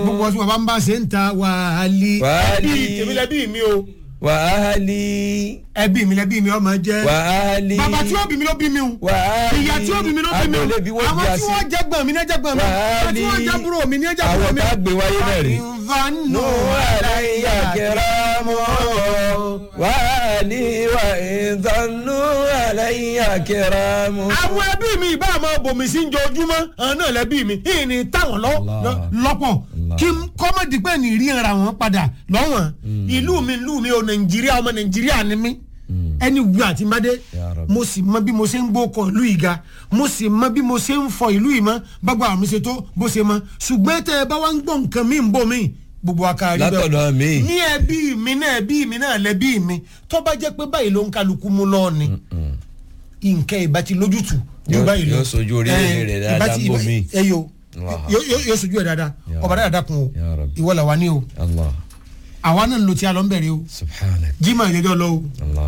gbogbo ọsùn bàbá ń bá ṣe ń ta wàhálì. Wàhálì. ẹbí tèmi lẹbí mi o wàhálì ẹbí mi lẹbí mi ọmọ jẹ. wàhálì bàbá tí ó bí mi ló bí mi o. wàhálì ìyá tí ó bí mi ló bí mi o. agboolé bí wọ́n àwọn bí a tí sí wọ́n jẹ́ gbọ̀n mi ní ẹjẹ́ gbọ̀n mi. àwọn tí wọ́n jẹ́ búrò mi ní ẹjẹ́ búrò àwọn mi. tá a gbé wáyé náà rè. ìfànù nù àlàyé kẹràmù wàhálì wà ìdánù àlàyé kẹràmù. àwọn ẹbí mi ìbá àmọ́ bòmí sí njojúmọ́ àwọn náà lẹ́bí mi ìní táwọn lọ- Allah. lọ- lọ́pọ̀ kí n kọ́mọ̀dé pé ní rí ara wọn padà lọ́wọ́n ìlú mi ìlú mi ò nàìjíríà ọmọ nàìjíríà ni mí ẹni wù àti mádé Ya Rabbi. mo sì mọ bí mo ṣe ń gbókọ ìlú ìga mo sì mọ bí mo ṣe ń fọ ìlú ìmọ̀ bágbà àmì ṣe tó bó ṣe mọ ṣùgbọ́n tẹ ẹ bá wá ń gbọ́ nǹkan mí ń bò mí gbogbo akárí bẹ́ẹ̀ látọ̀dọ̀ mi. ní ẹbí mi náà ẹbí mi náà lẹbí mi tó bá jẹ́ pé báyìí ló ń kálukú mú lọ́ọ̀ ni nǹkan ìbá ti lójútù ju Yóò- báyìí lọ yóò sojú orílẹ̀-èdè Eh, rẹ̀ ìbá dáadáa ti- ń bò ìbá- mí. ẹ yo Allah. yóò- yóò yóò sojú ẹ dáadáa Ya ọba dáadáa kun o Ya Rabbi. ìwọ làwa ní o allah àwa náà ń lo tí a lọ ń bẹ̀rẹ̀ o subhanak jimá ìjẹjọ lọ o allah.